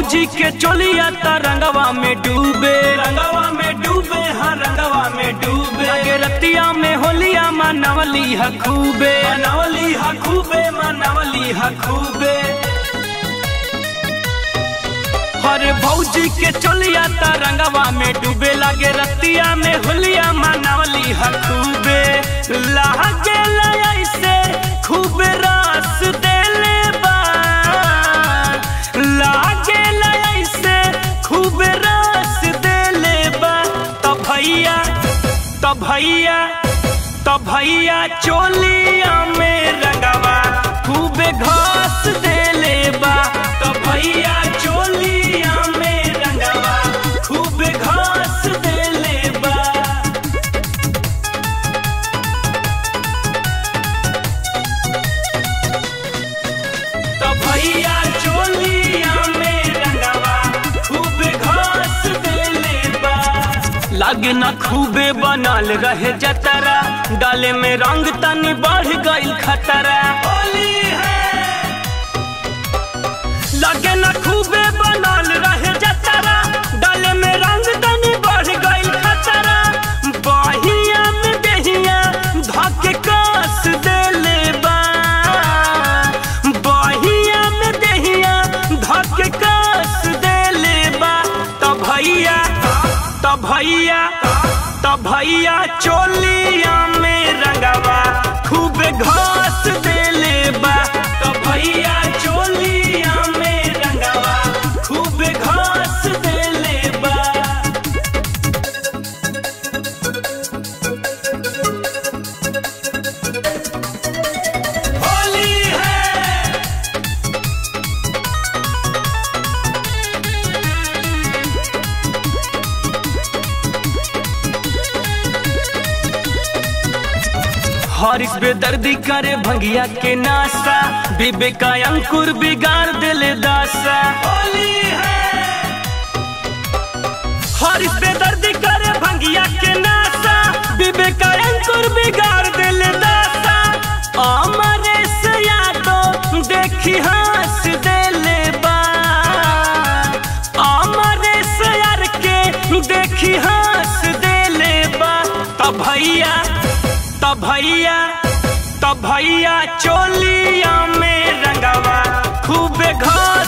भौजी के चोलिया त रंगवा में डूबे रंगवा में डूबे हाँ रंगवा में डूबे लगे रतिया में होलिया मनवली ह खूबे मनवली ह खूबे मनवली ह खूबे हरे भौजी के चोलिया त रंगवा में डूबे लगे रतिया में होलिया मनवली ह खूबे लागे ऐसे खूब रस देले बा लागे ऐसे खूब रस देले बा त भैया त भैया त भैया चोलिया में रंगवा खूब घास देले बा त भैया चोलिया में रंगवा खूब घास देले बा तो भैया चोलिया में रंगवा खूब घास देले बा लागे ना खूबे बनल रहे जतरा डाले में रंग तनी बढ़ गइल खतरा होली है लागे ना खूबे बनल रहे जतरा डाले में रंग तनी बढ़ गइल खतरा बहिया में देहिया धके कास देले बा बहिया में देहिया धके कास देले बा त भैया त भैया त भैया चोलिया में रंगवा खूब घास देले बा त भैया चोलिया में रंगवा खूब घास देले बा होली है हरिस बेदर्दी करे भंगिया के नासा बीबे का अंकुर बिगाड़ दिले दासा होली है हरिस बेदर्दी करे भंगिया के नासा बीबे का अंकुर बिगाड़ दिले दासा अमरे से यादो देखी हंस देले बा अमरे से यार के देखी हंस देले बा त भैया त भैया त भैया चोलिया में रंगवा खूब घास